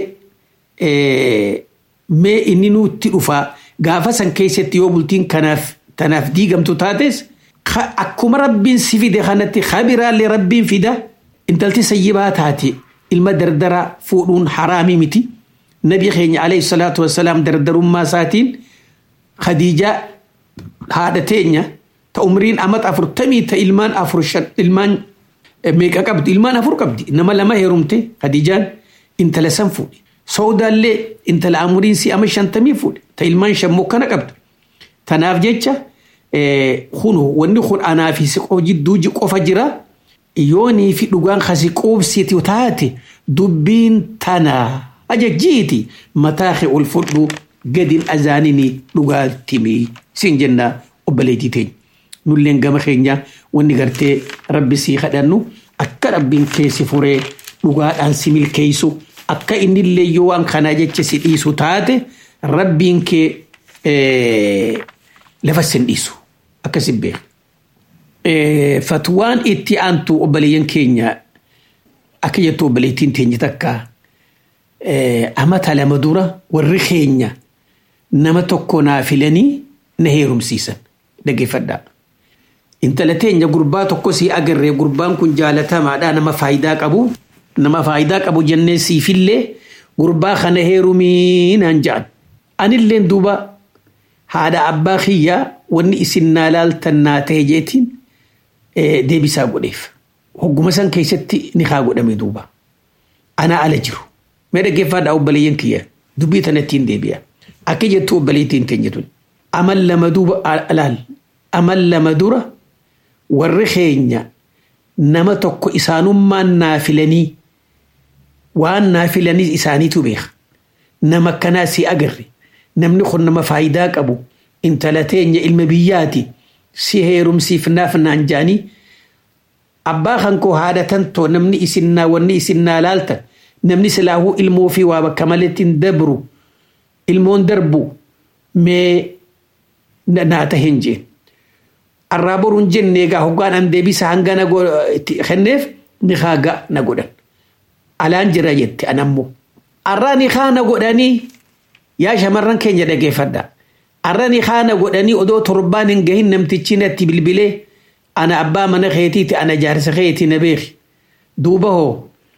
dhiisee mee inni nutti dhufaa gaafa san keessatti yoo bultiin kanaaf tanaaf diigamtu taates. akkuma rabbiin si fide kanatti kabiraallee rabbiin fida intalti sayyibaa taate ilma dardaraa fuudhuun haraamii miti nabi keenya alayhi salaatu wassalaam dardarummaa isaatiin khadiijaa haadha teenya ta umriin amat afurtamii ta ilmaan afur shan ilmaan meeqa qabdi ilmaan afur qabdi nama lama heerumte khadiijaan intala san fuudhe soodaallee intala umriin si ama shantamii fuudhe ta ilmaan shan mokkana qabdi tanaaf jecha kunu wanni kun anaa fi siqoo jidduu qofa jira yoonii fi dhugaan kasi quubsiti taate dubbiin tana ajajjiiti mataa kee ol fudhu gadin azaanini dhugaatimii siin jenna obboleettii teenya. Nulleen gama keenya wanni gartee rabbi sii kadhannu akka rabbiin keessi furee dhugaadhaan si milkeessu akka innillee yoo waan kanaa jecha si dhiisu taate rabbiin kee lafa sin dhiisu. akkas hin beeku. Fatwaan itti aantu obboleeyyan keenya akka jettu obboleettiin teenya takka amata lama dura warri keenya nama tokko naa filanii na heerumsiisan dhaggeeffadhaa. Intala teenya gurbaa tokko sii agarree gurbaan kun jaalatamaadha nama faayidaa qabu nama faayidaa qabu jennee siifillee gurbaa kana heerumii naan jedhan. Anilleen duuba haadha abbaa kiyyaa wanni isin naa laaltan naa ta'e jeetiin deebisaa godheef. Hogguma san keessatti ni haa godhame duuba. Anaa ala jiru. Mee dhaggeeffaadhaa obboleeyyan kiyya dubbii tanattiin deebi'a. Akka jettu obboleettiin teenya tun. Amal lama duuba alaal. Amal lama dura warri keenya nama tokko isaanummaan naa filanii waan naa filanii isaaniitu beeka. Nama akkanaa si agarre. Namni kun nama faayidaa qabu. intala teenya ilma biyyaati si heerumsiifnaaf naan jaanii abbaa kan koo haadhatan too namni isinnaa wanni isinnaa laaltan namni silaahuu ilmoo fi waa bakka maletti hin dabru ilmoon darbu mee naa tahin jeen arraa boruun jenne egaa hoggaan an deebisa hanga na kenneef ni haaga na godhan alaan jira jette an ammoo arraa ni haa na godhanii yaa shamarran keenya dhageeffadha arra ni haa na godhanii odoo torbaan hin gahin namtichi natti bilbilee ana abbaa mana keetiiti ana jaarsa keeti na beeki duuba hoo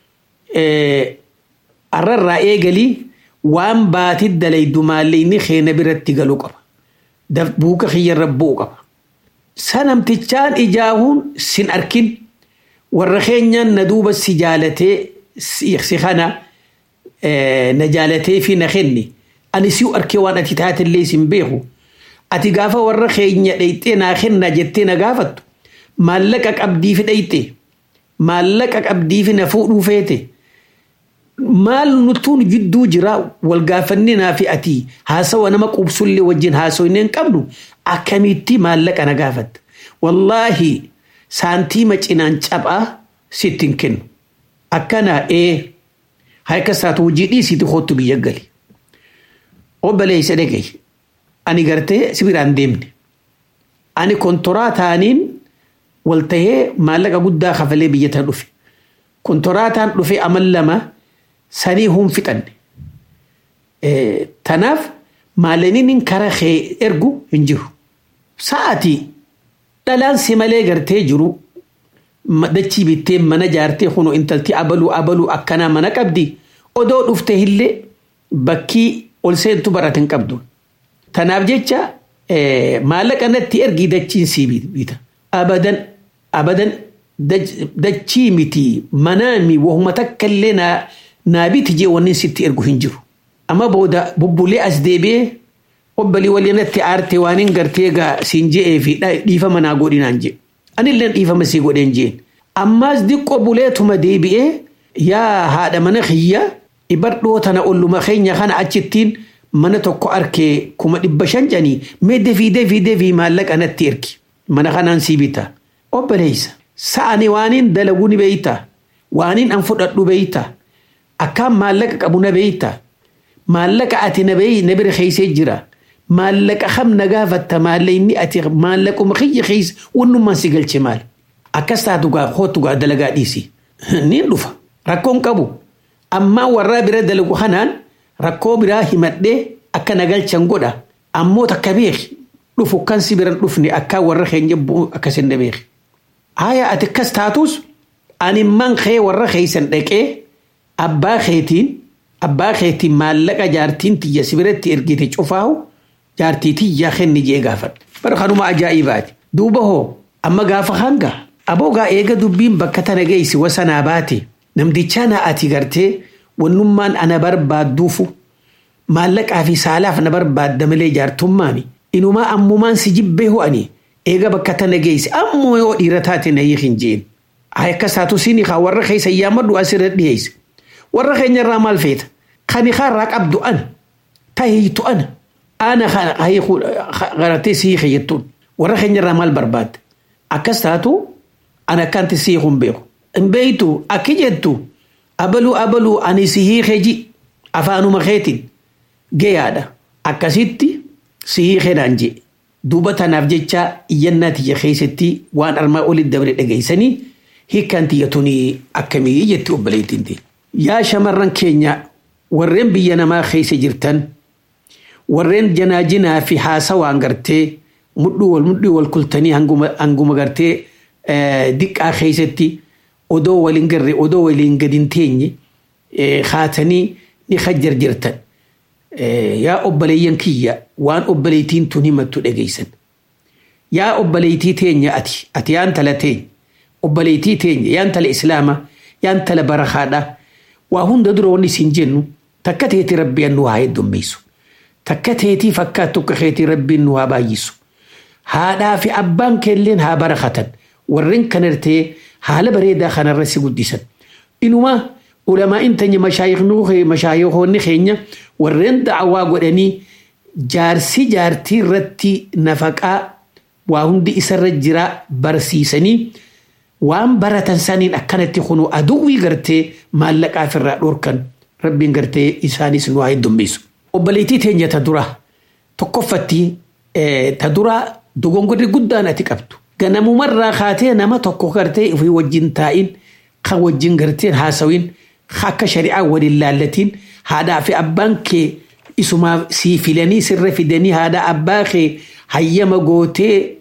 arrarraa eegalii waan baati dalaydu maalleeyni keena biratti galuu qaba buuka kiyyarra bu'u qaba sanamtichaan ijaahuun sin arkin warra keenyaan na duuba si jaalatee si kana na jaalatee fi na kenni ani siu arkee waan ati taatillee sin beeku ati gaafa warra keenya dheyxee naa kenna jettee na gaafattu maallaqa qabdii fi dheyxe maallaqa qabdii fi na fuudhuu feete maal nutuun jidduu jira wal gaafanninaa fi ati haasawa nama qubsullee wajjin haasoyne hin qabnu akkamitti maallaqa na gaafatta wallaahi saantiima cinaan cabaa sitti hin kennu akkana ee harka isaatu hojii dhiisiiti kootu biyya gali obboleessa dhagay ani gartee sibiraan deemne ani kontoraa taaniin wal tahee maallaqa guddaa kafalee biyya tan dhufe kontoraataan dhufe amal lama sanii hun fixanne tanaaf maalaniin kara kee ergu hin jiru sa'ati dhalaan si malee gartee jiru dachii bittee mana jaartee kunu intalti abaluu abaluu akkanaa mana qabdi odoo dhufte illee bakkii ol seentu baratin qabdu tanaaf jecha maallaqa natti ergii dachiin sii bita abadan abadan dachii miti manaami wahuma takka illee naa biti jee wanni sitti ergu hin jiru amma booda bubbulee as deebi'ee obbalii waliinatti aarte waan hin gartee gaa siin je'ee fi dhiifama naa godhinaan jee anillee dhiifama sii godheen jeen ammaas diqqoo buleetuma deebi'ee yaa haadha mana kiyya ibadhoo tana olluma keenya kana achittiin mana tokko arkee kuma dhibba shan janii mee defii defii defii maallaqa natti ergi mana kanaan sii bita obboleessa sa'ani waaniin dalaguu ni beeyta waaniin an fudhadhu beeyta akkaan maallaqa qabu na beeyta maallaqa ati na beeyi na bira keeysee jira maallaqa kam na gaafatta maallayni ati maallaquma kiyya keeysa wannummaan si galche maal akkas taatu gaa kootu gaa dalagaa dhiisi niin dhufa rakkoon qabu ammaa warraa bira dalagu kanaan rakkoo biraa himadhee akka na galchan godha ammoo takka beeki dhufu kan si biran dhufne akka warra keenya bu'u akkasin na beeki haya ati akkas taatus ani man kee warra keeysan dhaqee abbaa keetiin abbaa keetiin maallaqa jaartiin tiyya si biratti ergite cufaahu jaartii tiyya kenni jee gaafadha bara kanuma ajaa'ibaati duuba hoo amma gaafa hanga aboogaa eega dubbiin bakka tana geessi wasanaa baate namtichaa na ati gartee wannummaan ana barbaadduufu maallaqaa fi saalaaf na barbaadda malee jaartummaami inumaa ammumaan si jibbee ho'ani eega bakka tana geessi ammoo yoo dhiira taate na hiikin jeen akkas taatu sini kaa warra keessa yaammadhu asirra dhiyeesse warra keenyarraa maal feeta kani kaarraa qabdu ana tahiitu ana ana garatee si hiike jettuun warra keenyarraa maal barbaadde akkas taatu ana akkanti si hiikun beeku hin beeytu akki jettu abaluu abaluu ani si hiike ji afaanuma keetiin gayaadha akkasitti si hiikenaan jee duuba tanaaf jecha iyyannaa tiyya keessatti waan armaa olitti dabre dhageessanii hiikkaan tiyya tuni akkamii jetti obboleettiin ta'e. Yaa shamarran keenya warreen biyya namaa keessa jirtan warreen janaajinaa fi haasawaan gartee mudhii wal mudhii wal kultanii hanguma gartee diqqaa keessatti odoo waliin garre odoo waliin gadi hin teenye haatanii ni hajjar jirtan. Yaa obboleeyyan kiyya waan obboleettiin tun himattu dhageessan. Yaa obboleettii teenya ati ati yaan tala teenya obboleettii teenya yaan tala islaama yaan tala barakaadha waa hunda dura wanni isin jennu takka teetii rabbiin nu haa heddummeessu. Takka teetii fakkaattu akka keetii rabbiin nu haa baay'isu. Haadhaa fi abbaan keelleen haa barakatan warreen kanartee haala bareedaa kanarra si guddisan. Inumaa ulamaa intanya mashaayihoonni keenya warreen da'awaa godhanii jaarsi jaartii irratti nafaqaa waa hundi isarra jira barsiisanii waan baratan saniin akkanatti kunu aduwwii gartee maallaqaa ofirraa dhorkan rabbiin gartee isaanis nu haa heddummisu. Obboleettii teenya ta dura tokkoffatti ta dura dogongorri guddaan ati qabdu. Ganamumarraa kaatee nama tokko gartee ofii wajjin taa'in kan wajjin gartee haasawin akka shari'aa waliin laallatiin haadhaa fi abbaan kee isumaaf sii filanii sirra fidanii haadha abbaa kee hayyama gootee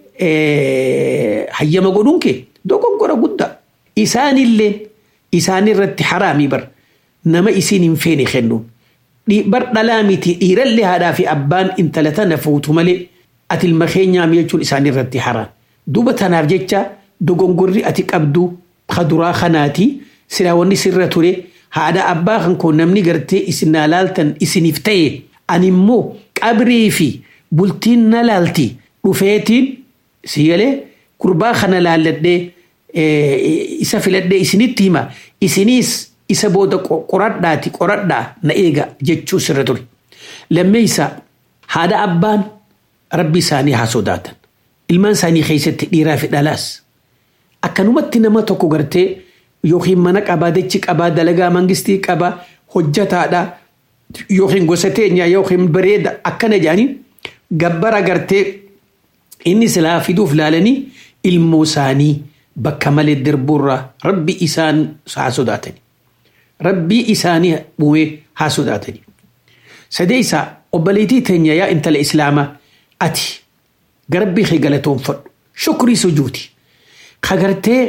hayyama godhuun kee dogongora guddaa. Isaanillee isaanirratti haraamii bar nama isiin hin feene kennuun. Bar dhalaa miti dhiirallee haadhaa fi abbaan intala tana fuutu malee ati ilma keenyaa jechuun isaanirratti haraam. Duuba tanaaf jecha dogongorri ati qabdu kaduraa kanaati silaa wanni sirra ture haadha abbaa kan koo namni gartee isin na laaltan isiniif ta'e ani immoo qabrii fi bultiin na laalti dhufeetiin si galee gurbaa kana laalladhee isa filadhee isinitti hima isiniis isa booda qoradhaati qoradhaa na eega jechuu sirra ture. Lammeessa haadha abbaan rabbi isaanii haa sodaatan. Ilmaan isaanii keessatti dhiiraa fi dhalaas. Akkanumatti nama tokko gartee yookiin mana qabaa dachi qabaa dalagaa mangistii qabaa hojjataadha yookiin gosa teenyaa yookiin bareeda akkana jedhanii gabbara gartee inni silaa fiduuf laalanii ilmoo isaanii bakka malee dirbuurraa rabbi isaan haa sodaatani. Rabbii isaanii uumee haa sodaatani. Sadeessa obboleettii teenya yaa intala islaamaa ati garabbii kee galatoonfadhu shukrii sujuuti. Kagartee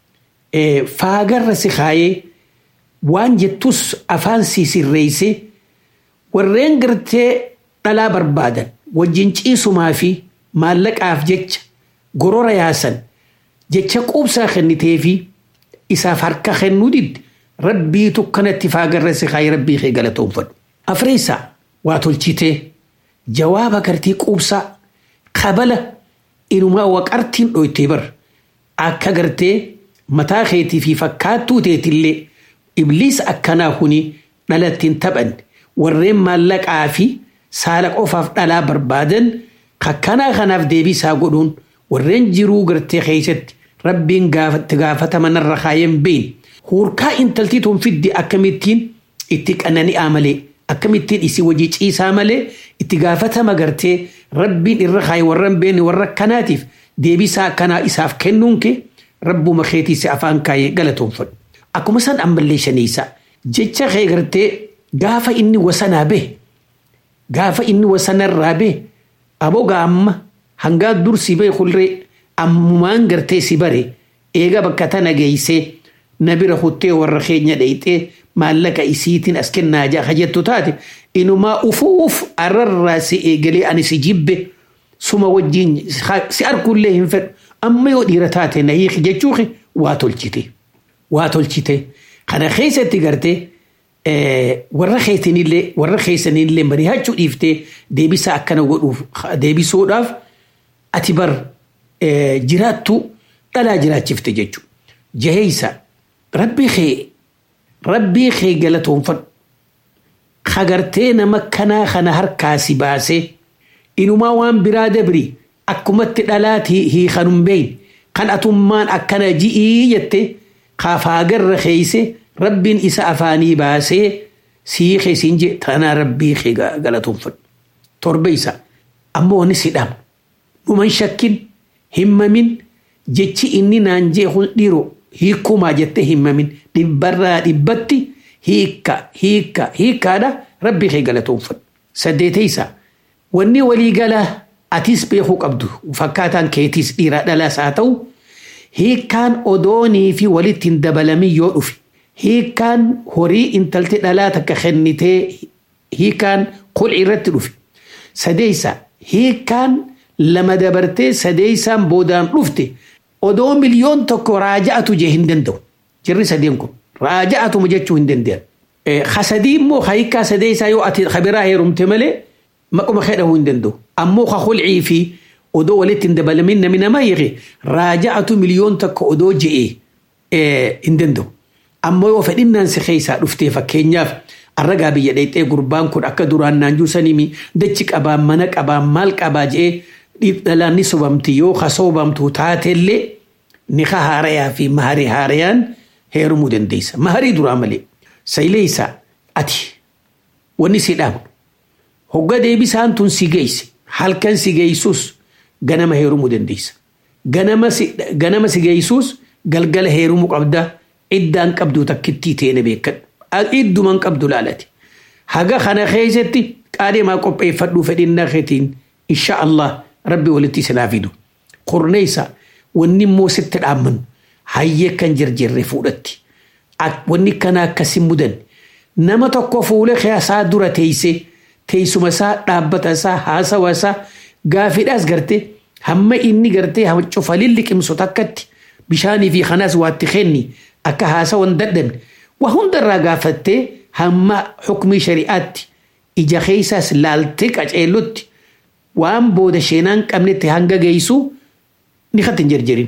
faagarra si kaayee waan jettus afaan si sirreessee warreen gartee dhalaa barbaadan wajjin ciisumaa fi maallaqaaf jecha gorora yaasan jecha quubsaa kennitee fi isaaf harka kennuu didde rabbiitu kanatti faagarra si kaayee rabbii kee galatoonfadhu. Afreessaa waa tolchitee jawaaba gartee quubsaa kabala inumaa waqartiin dhoytee bar akka gartee mataa keetii fi fakkaattuu teetillee ibliis akkanaa kuni dhalattiin taphan warreen maallaqaa fi saala qofaaf dhalaa barbaadan kakkanaa kanaaf deebisaa godhuun warreen jiruu gartee keessatti rabbiin gaafatti gaafatama narra kaayeen bein huurkaa intaltii tun fiddi akkamittiin itti qanani'aa malee akkamittiin isii wajii ciisaa malee itti gaafatama gartee rabbiin irra kaaye warran beene warra kanaatiif deebisaa akkanaa isaaf kennuun kee rabbuma keetiisi afaan kaayee galatoonfadhu. Akkuma san ammallee shaniisa jecha kee gartee gaafa inni wasanaa bee gaafa inni wasanarraa bee abogaa amma hangaa dur si bee kulree ammumaan gartee si bare eega bakka tana geeysee na bira kuttee warra keenya dheeyxee maallaqa isiitiin as kennaa jaa jettu taate inumaa ufuuf arrarraa si eegalee ani si jibbe suma wajjin si argullee hin fedhu amma yoo dhiira taate na hiiki jechuuki waa tolchite waa tolchite kana keessatti gartee warra keessanillee warra keessanillee mari'achuu dhiiftee deebisa akkana godhuuf deebisuudhaaf ati bar jiraattu dhalaa jiraachifte jechuudha. Jaheeysa rabbii kee rabbii kee galatoonfadhu kagartee nama kanaa kana harkaa si baasee inumaa waan biraa dabri akkumatti dhalaati hiikanum beeyin kan atummaan akkana ji'ii jette kaafaagarra keeyse rabbiin isa afaanii baasee sii keessiin je tanaa rabbii kee galatoonfadhu. Torba isa ammoo ni sidhama. Dhuman shakkin himmamin jechi inni naan jee kun dhiiroo hiikumaa jettee himmamin dhibbarraa dhibbatti hiikka hiikka hiikkaadha rabbii kee galatoonfadhu. Saddeetaysa wanni walii galaa atis beekuu qabdu fakkaataan keetiis dhiiraa dhalaas haa ta'u hiikkaan odoonii fi walitti hin dabalamin yoo dhufe hiikkaan horii intalti dhalaa takka kennitee hiikkaan qul'i irratti dhufe sadeeysa hiikkaan lama dabartee sadeeysaan boodaan dhufte odoo miliyoon tokko raaja'atu jee hin danda'u jirri sadeen kun raaja'atuma jechuu hin danda'an. Hasadii immoo hiikkaa sadeeysaa yoo ati kabiraa heerumte malee maquma hedhahuu hin danda'u. Ammoo ka qul'ii fi odoo walitti hin dabalamin namni namaa hiike raaja'atu miliyoon tokko odoo je'ee hin danda'u. Ammoo yoo fedhinnaan si keessaa dhuftee fakkeenyaaf arragaa biyya dheexxee gurbaan kun akka duraan naanjuu saniimi dachi qabaa mana qabaa maal qabaa je'ee dhalaan ni sobamti yoo ka sobamtu taatellee nika haarayaa fi maharii haarayaan heerumuu dandeessa maharii duraa malee sayleeysa ati wanni si dhaabu hogga deebisaan tun si geesse halkan si geessus ganama heerumuu dandeessa ganama si ganama si geessus galgala heerumuu qabda iddaan qabdu takkittii teene beekadhu idduman qabdu laalati haga kana keessatti qaadhimaa qopheeffadhuu fedhinnaa keetiin insha Allah rabbi walitti sinaa fidu qurneessa wanni immoo sitti dhaammannu hayyee kan jirjirre fuudhatti wanni kana akkasi mudan nama tokko fuula keessaa dura teeyse teessuma isaa dhaabbata isaa haasawa isaa gaafidhaas garte hamma inni garte cufalin liqimsu takkatti bishaanii fi kanaas waatti kenni akka haasawan dadhabne waa hundarraa gaafattee hamma hukmii shari'aatti ija keessaas laaltee qaceellutti waan booda sheenaan qabnetti hanga geessu ni kan hin jirjirin.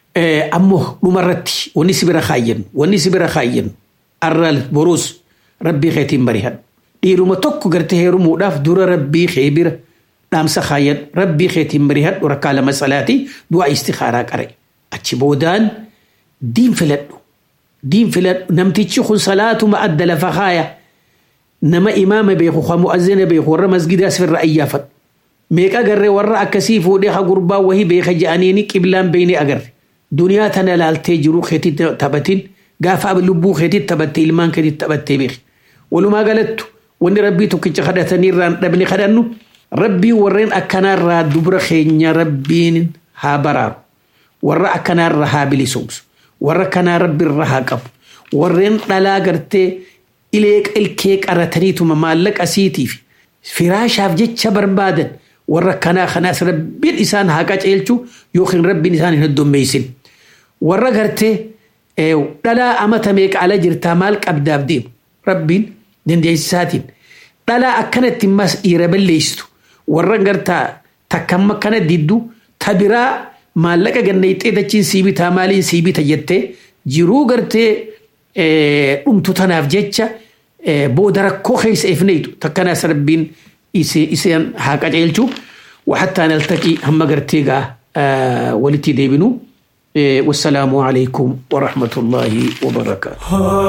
Ammoo dhumarratti wanni si bira kaayyan wanni si bira kaayyan arral boruus rabbii keetiin barihadhu. Dhiiruma tokko gartee heerumuudhaaf dura rabbii kee bira dhaamsa kaayyan rabbii keetiin barihadhu rakkaa lama salaatii du'aa istikaaraa qare. Achi boodaan diin filadhu. Diin filadhu namtichi kun salaatuma adda lafa kaaya. Nama imaama beeku kan mu'azzina beeku warra masgidaas firra ayyaafadhu. Meeqa agarree warra akkasii fuudhee ha gurbaa wahii beeka je'aniini qiblaan beeyne agarre. Duniyaa tana laaltee jiru keetii taphatiin gaafa lubbuu keetii taphattee ilmaan keetii taphattee beeki. Walumaa galattu wanni rabbii tokkicha kadhatanii irraan dhabne kadhannu rabbii warreen akkanaarraa dubra keenya rabbiin haa baraaru. Warra akkanaarra haa bilisomsu. Warra kanaa rabbi irra haa qabu. Warreen dhalaa gartee ilee ilkee qarataniituma maallaqa siitiif firaashaaf jecha barbaadan warra kanaa kanaas rabbiin isaan haa qaceelchu yookiin rabbiin isaan hin heddummeessin. Warra gartee dhalaa amata meeqa ala jirtaa maal qabdaaf deemu rabbiin dandeessisaatiin dhalaa akkanatti mas dhiira balleessitu warra gartaa takkamma kana diddu tabiraa maallaqa ganneexxee dachiin sii bitaa maaliin sii bita jettee jiruu gartee dhumtu tanaaf jecha booda rakkoo keessa ifneetu takkanaas rabbiin iseen haa qaceelchu وحتى نلتقي هم قرتيقة آه ولتي ديبنو إيه والسلام عليكم ورحمة الله وبركاته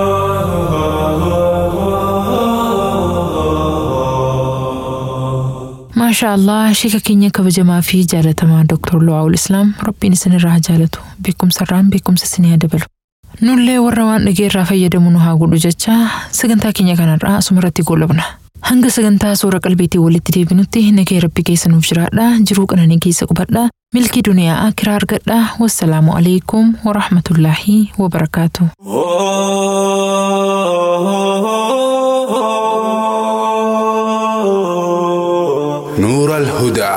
ما شاء الله شيكا كينيا كبجما في جالتما دكتور لواء الإسلام ربي نسن الراه جالتو بكم سران بكم سسنيا دبلو nullee warra waan dhageerraa fayyadamu nu haa godhu jecha sagantaa keenya kanarraa asumarratti goolabna. Hanga sagantaa suura qalbiitii walitti deebinutti nagee rabbi keessa nuuf jiraadha jiruu qananii keessa qubadha milkii duniyaa akiraa argadha wassalaamu alaikum warahmatullaahi wabarakaatu. نور الهدى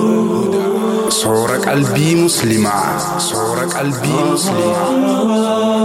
صور قلبي مسلمة صور قلبي مسلمة